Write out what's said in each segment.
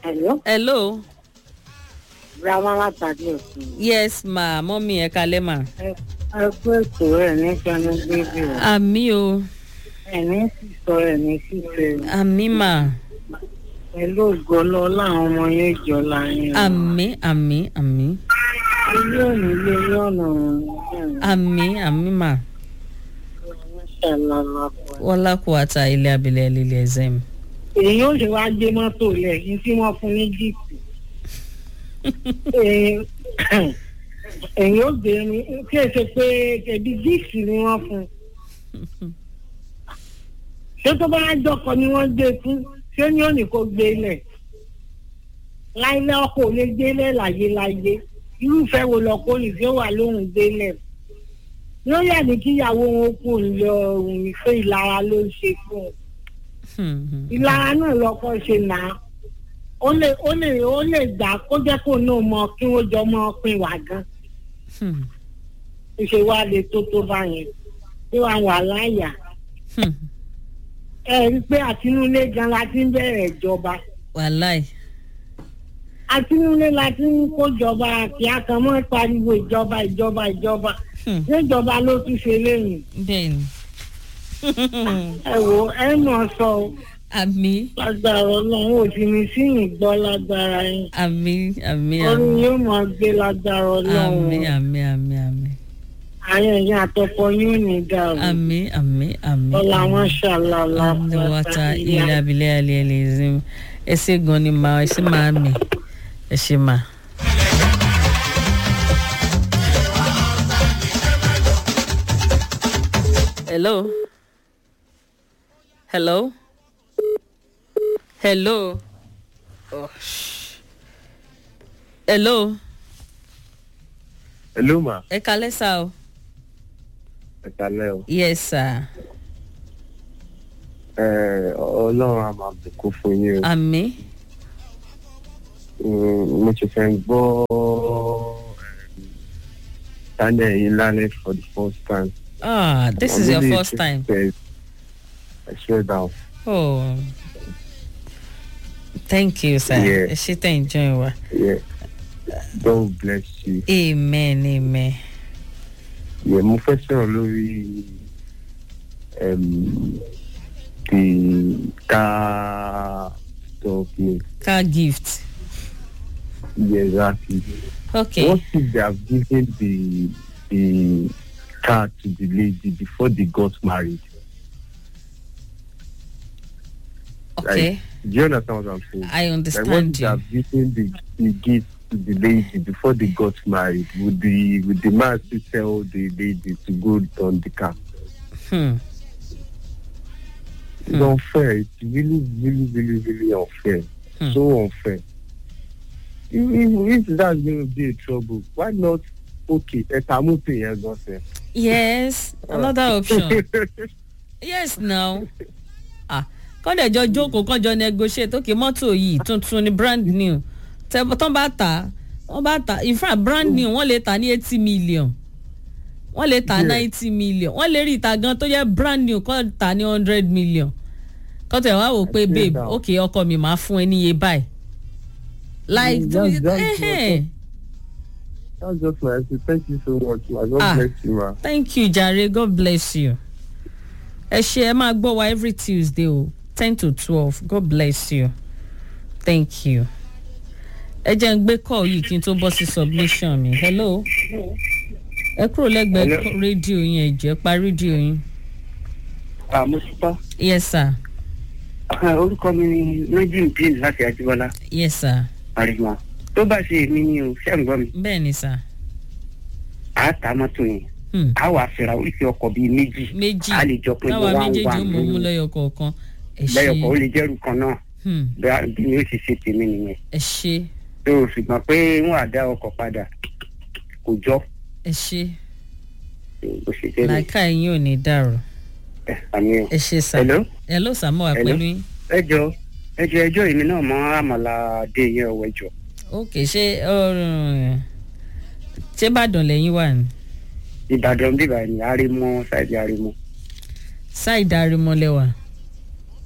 Hello, hello Brahma látàdé òkun. yes ma mọ́mí ẹ̀ kalẹ́ ma. Ẹ kú ètò ẹ̀ ní Kẹ́nu Bébí o. àmì o Ẹ̀ ní sísọ ẹ̀ ní sísẹ. àmì ma Pẹ̀lú ògbọ́lọ́ láwọn ọmọ yẹn jọ láyé. àmì àmì àmì Ilé òní lé ní ọ̀nà àmì àmì ma ṣàlàlà pọ̀. wọ́lá kó ata ilé abilẹ̀ lílé ẹ̀zẹ̀ mi. Èyí ò ṣe wá gbé mọ́tò lẹ̀ ní tí wọ́n fún ní jíìpù. Èyí- Èyí ò gbé ní kí ẹ ṣe pé ẹbí jíìpù ni wọ́n fún. Ṣé tó bá jọkọ ni wọ́n gbé fún? Ṣé ní òní kò gbé lẹ̀? Láíláí ọkọ̀ ò lè gbé lẹ̀ láyé láyé. Irúfẹ́ wo lọkọ ní tí ó wà lóhùn gbé lẹ̀? Yóò yà ní kíyàwó wọn kù lọ òun ìfẹ́ ìlara ló ń ṣe fún un ìlara náà lọkọ ṣe nà á ó lè ó lè ó lè gbà kó jẹ́ kó náà mọ kí wọ́n jọ mọ pin wà gan ṣe wá lè tó tó bá yẹn tí wàá wà láyà ẹ rí i pé àtinúlé gan la ti ń bẹ̀rẹ̀ ìjọba wàláì àtinúlé la ti ń kójọba kí a kàn mọ́ pariwo ìjọba ìjọba ìjọba ṣé ìjọba ló tún ṣe lẹ́yìn bẹ́ẹ̀ ni ẹ wò ẹ mọ̀ sọ o. àmì lágbára ọlọ́run ò sì ní sí ìgbọ́ lágbára yín àmì àmì orin àmì yóò máa gbé lágbára àmì ọlọ́run àmì àmì àmì àwọn èèyàn àtọkọ yóò ní dàrú àmì àmì àmì ọlá wọn ṣàlàlà àmì wata ilé abilẹ̀ alẹ́ alẹ́ ẹ̀zẹ̀ mi ẹ ṣe gan ni ma ẹ ṣe máa mi ẹ ṣe máa. Hello. Hello. Hello. Oh, shh. Hello. Hello ma, Ẹ kalẹ́ sá o. ẹ kalẹ́ o. Yes sir. Ẹ, Ọlọ́run á máa bùkún fún yín o. Àmì. Mm, Mo ti fẹ́ gbọ́ Daniel yín lálẹ́ for the first time. Ah, this is your I'm really first time. interested. I swear down. Oh. Thank you sir. Yeah. Ẹ ṣe tẹ̀ ń join wa. Yeah. God bless you. Amen amen. Yeah, mo fẹ́ sọ̀rọ̀ lórí um, the car stuff ni. Car gift. Yeah, exactly. Okay. What if they have given the the car to the lady before they got married? Okay. Do you understand what I'm saying? I Like what if understand they you. have given the, the gift to the lady before they got married? Would the would the man still tell the lady to go return the car? Hmm. It's unfair. It's really, really, really, really unfair. Hmm. So unfair. If, if, if that's going to be a trouble, why not? Okay, etamupe yẹn gan sef. Yes. Another option. yes now. Ah. Kọ́ndẹ̀jọ jókòó kọ́njọ negotiate okay mọ́tò yìí tuntun ni brand new. Tẹ tán bá tà wọ́n bá tà in fact brand new wọ́n lè tà ní eighty million. Wọ́n lè tà Yeah. ninety million. Wọ́n lè rí ìta gan tó jẹ́ brand new kọ́ tà ní hundred million. Kọ́tẹ̀ wá wò pé I see babe now. okay ọkọ mi máa fún ẹ níye báyìí. Like Mm, that's- that's eh, That's just my answer. Thank you so much, ma. God Ah. bless you, ma. thank you jare god bless you ẹ ṣe ẹ máa gbọ́ wa every tuesday o ten to twelve god bless you thank you ẹ jẹ́ ń gbé call yìí kí n tó bọ́ sí submission mi hello ẹ kúrò lẹ́gbẹ̀ẹ́ Hello. rédíò yín ẹ jẹ́ pa rédíò yín àmúṣúpá yes sir orúkọ mi ni lójú bíi láti àjíbọlá yes sir àríwá tó bá ṣe èmi ni o ṣé ń gbọ́ mi bẹ́ẹ̀ ni sir à á ta mọ́tò yẹn hmm. á wà fẹ́ra oríṣi ọkọ̀ bíi méjì méjì a lè jọ pé táwa mo wá ń méjèèjì wà ó mọ̀ mú nínú lẹ́yọ kọ̀ọ̀kan ẹ ṣe lẹ́yọ̀kọ̀ ó lè jẹ́rù kan náà hmm. bí bí mi ó ṣe ṣe tèmi nìyẹn ẹ ṣe tó o ṣùgbọ́n pé wọ́n á dá ọkọ̀ padà kò jọ ẹ ṣe bó ṣe jẹ́ nìyẹn làákà yín ò ní dàrú ẹ àmì ẹ̀ ẹ ṣe sir hello hello sir mo wà Hello. pẹ̀lú yín. ẹjọ ẹjọ ẹjọ èmi náà mọ àmàlà dé yẹn ọwọ ẹjọ ok ṣé ọrùn ṣé ìbàdàn lẹ́yìn wà ní ìbàdàn bíbá ni àrímọ ṣáìdì àrímọ ṣáìdì arimọlẹ́wà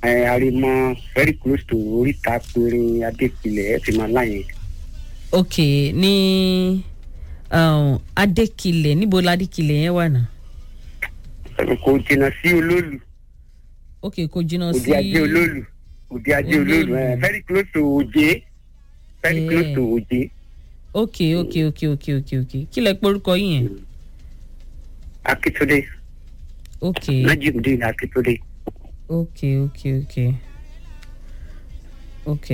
ẹ arimọ very close to oríta péré adépilẹ̀ ẹ ti máa láyìn. ok ní um, adékilẹ̀ níbo ládékilẹ̀ yẹn wà náà kò jìnnà sí olóòlù ok kò jìnnà sí òde ajé olóòlù òde ajé olóòlù ẹ Olóòlù. very close to òjé very Eh. close to òjé ok ok ok ok ok ok kí lẹ pé orúkọ yín yẹn akitunde ok najimudin akitunde. ok ok ok ok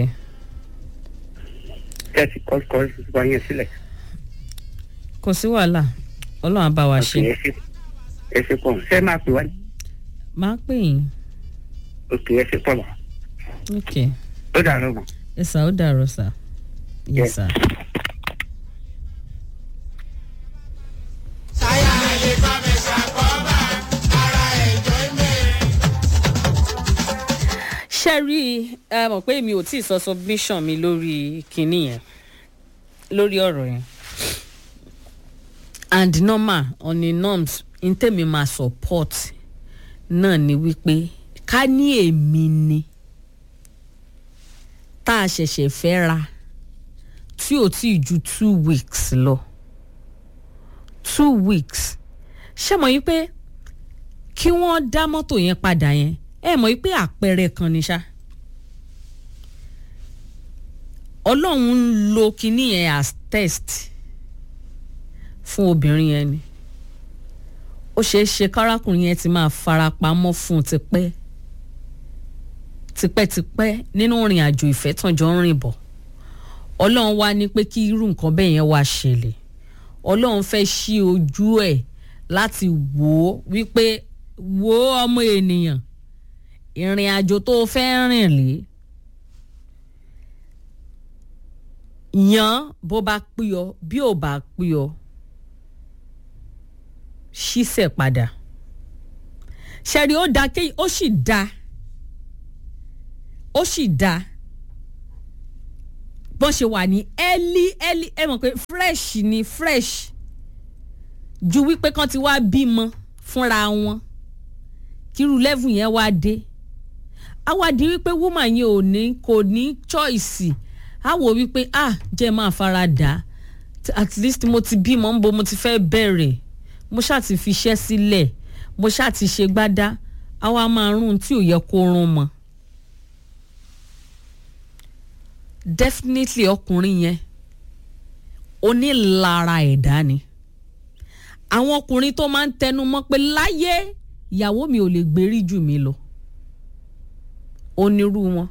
tẹ́sí kọ́ kọ́ wá yẹn sílẹ̀. kò sí wàhálà ọlọ́run á bá wa ṣe ẹ ṣe ẹ ṣe pọ̀ ṣé máa pè wá ní. máa pè yín òkè ẹ ṣe pọ̀ mọ́ ok ó dàrú mọ́. ẹ sà ó dàrọ sà yẹ Yes. sà. ṣe rí ẹ mọ̀ pé mi ò tí ì sọ submission mi lórí kinní yẹn lórí ọ̀rọ̀ yẹn and normal on the norms n tèmi máa support náà ni wípé ká ní èmi ni tá a ṣẹ̀ṣẹ̀ fẹ́ ra tí ò tí ì ju two weeks lọ two weeks ṣé mọ̀ yín pé kí wọ́n dá mọ́tò yẹn padà yẹn ẹ mọ̀ yín pé àpẹẹrẹ kan ni ṣá ọlọ́run ń lo kinní yẹn as test fún obìnrin yẹn ni ó ṣeé ṣe kárákùnrin yẹn ti máa farapamọ́ fún un tipẹ́ tipẹ́tipẹ́ nínú ìrìn àjò ìfẹ́ tán jọ ń rìn bọ̀ ọlọ́run wá ní pé kí irú nǹkan bẹ́ẹ̀ yẹn wá ṣẹlẹ̀ ọlọ́run fẹ́ ṣí ojú ẹ̀ láti wò ó wípé wo ọmọ ènìyàn ìrìn àjò tó o fẹ́ rìn lé yan bó bá pí ọ bí ò bá pí ọ ṣíṣẹ̀ padà ṣẹ̀rí ó da kéyìn ó sì da ó sì da bọ́n ṣe wà ní early early ẹ mọ̀ pé fresh ni fresh ju wípé kán ti wá bímọ fúnra wọn kírú level yẹn wá dé á wá di wípé woman yẹn ò ní kò ní choice á wò wípé ah jẹ́ máa fara dà á at least mo ti bímọ ń bo mo ti fẹ́ bẹ̀rẹ̀ mo ṣáà ti fi iṣẹ́ sílẹ̀ mo ṣáà ti ṣe gbádá á wá máa rún tí ò yẹ kó rún mọ́ definitely ọkùnrin yẹn onílara ẹ̀dá ni àwọn ọkùnrin tó máa ń tẹnu mọ́ pé láyé ìyàwó mi ò lè gbérí jù mí lọ onírú wọn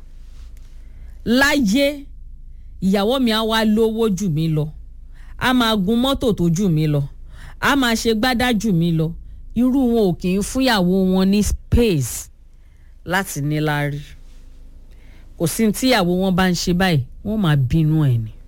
láyé ìyàwó mi á wá lówó jù mí lọ á máa gun mọ́tò tó jù mí lọ á máa ṣe gbádá jù mí lọ irú wọn ò kì í fúnyàwó wọn ní space láti níláárí kò sí ní tíyàwó wọn bá ń ṣe báyìí wọn máa bínú ẹ̀ ni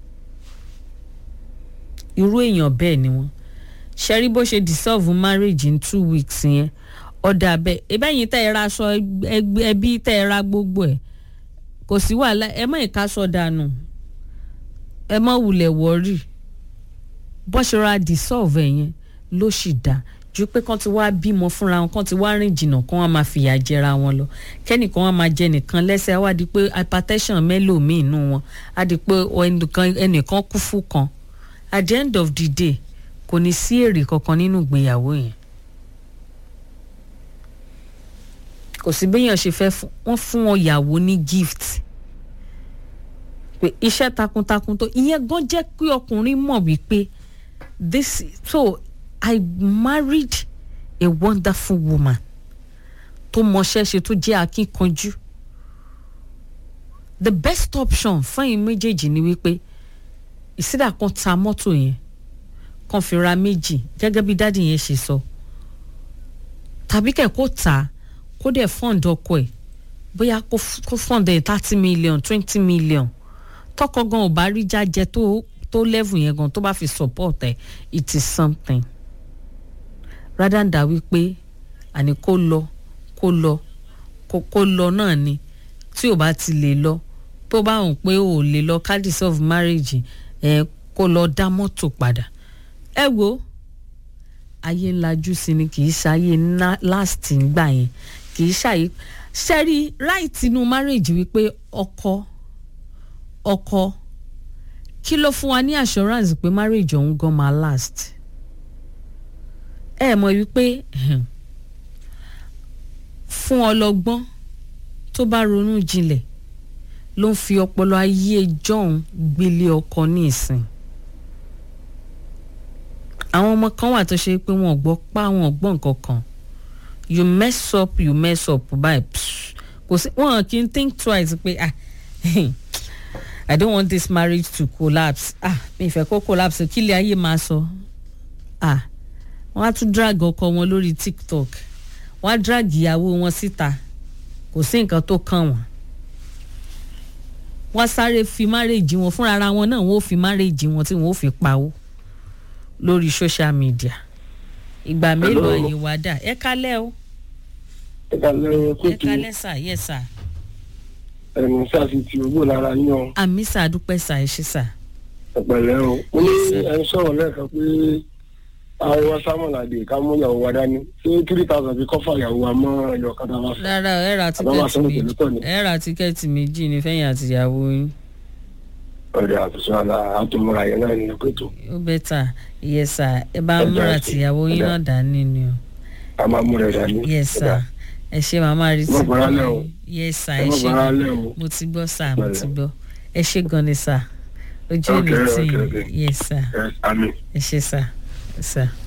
irú èèyàn bẹ́ẹ̀ ni wọ́n ṣẹ́rí bó ṣe dissolve marriage in two weeks yẹn ọ̀dà bẹ́ẹ̀ ebẹ́yìn tẹ́ ẹ ra aṣọ ẹbí tẹ́ ẹ ra gbogbo ẹ̀ kò sí wàhálà ẹ mọ̀ ìkaṣọ dànù ẹ mọ̀ wulẹ̀ wọ́ọ̀rì bó ṣe ra dissolve ẹ̀ yẹn ló sì dá ju pé kán ti wá bímọ fúnra wọn kán ti wá rìn jìnnà kán wá máa fìyà jẹra wọn lọ kẹ́nìkan wá máa jẹ nìkan lẹ́sẹ̀ á wá di pé hypertension mélòmíì nù wọn á di pé ẹnìkan kú fún kan at the end of the day kò ní sí èrè kankan nínú ìgbéyàwó yẹn kò sí béèyàn ṣe fẹ́ wọ́n fún wọn yàwó ní gift pé iṣẹ́ takuntakun tó ìyẹn gan jẹ́ pé ọkùnrin mọ̀ wípé this so I married a wonderful woman tó mọṣẹ́ ṣe tó jẹ́ akínkanjú the best option fún ẹ̀yin méjèèjì ni wípé ìsídà kan ta mọ́tò yẹn kan fi ra méjì gẹ́gẹ́ bí dádì yẹn ṣe sọ tàbí kẹ̀ kó tà á kó dẹ̀ fund ọkọ ẹ̀ bóyá kó fund ẹ̀ thirty million twenty million tọkọ gan ò bá rí jájẹ tó tó level yẹn gan tó bá fi support ẹ̀ it is something rather than wípé àní kó lọ kó lọ kó lọ náà ni tí ò bá ti lè lọ tó bá hàn pé ò lè lọ ká dissolve marriage ẹ kó lọ dá mọ́tò padà ẹ wo ayé ńlájú sí ni kì í ṣayé last ngbà yẹn kì í ṣàyè ṣẹ́rí right inú marriage wípé ọkọ ọkọ kí ló fún wa ní assurance pé marriage ọ̀hún gan máa last ẹ mọ̀ wípé ehem, fún ọlọ́gbọ́n tó bá ronú jinlẹ̀ ló ń fi ọpọlọ ayé john gbélé ọkọ ní ìsìn àwọn ọmọ kan wà tó ṣe pé wọn ò gbọ́ pa wọn ò gbọ́ nǹkan kan you mess up you mess up báyìí psh, kò sí wọn kì í think twice pé ah i don't want this marriage to collapse ah mi ìfẹ́ kó collapse kí ilé ayé máa sọ ah wọ́n á tún drag ọkọ wọn lórí tiktok wọ́n á drag ìyàwó wọn síta kò sí nǹkan tó kàn wọ́n wọ́n sáré fi márèjì wọn fúnra ara wọn náà wọ́n ó fi márèjì wọn tí wọ́n ó fi pawó lórí social media ìgbà mélòó Hello. àyè wá dà ẹ kálẹ̀ o ẹ kàlẹ́ ẹ kóòtù kálẹ̀ sà yẹ sà ẹnu sáàsì tí owó lára yàn àmì sà dúpẹ́ sà ẹ ṣe sà ẹ̀pẹ̀lẹ́ o mo ní ẹ ń sọ̀rọ̀ lẹ́ẹ̀kan pé àwọn sámọ̀làdé ká mú ìyàwó wa dání ṣé three thousand fi kọ́fà ìyàwó wa mọ́ ẹ̀yọ̀ kan tá a bá fẹ́. rárá ẹ ra Àbá máa tíkẹ́ẹ̀tì sanwó méjì pẹ̀lú tọ̀ ni. ẹ ra tíkẹ́ẹ̀tì méjì ní fẹ́yìn àtìyàwó yín ọ̀rẹ́ àtúnṣe àlà àtúmọ̀ra yẹn náà nínú pẹ̀tọ́ ó bẹ́tà yẹ sà ẹ bá Ẹ múra jẹ́ àtìyàwó yín ẹ náà dání ni o a máa múra ẹ̀ dání. yẹ sà ẹ ṣe màmá rí Ẹ má bọ̀rọ̀ alẹ́ o. yẹ sà ẹ ẹ má ṣe bàrà alẹ́ o. mo ti gbọ́ sà mo Pẹ̀lẹ́. ti gbọ́ ẹ ṣe gan ni sà ojú Okay, mi tì okay, okay. yẹ sà ẹ àmì. ẹ ṣe sà sà.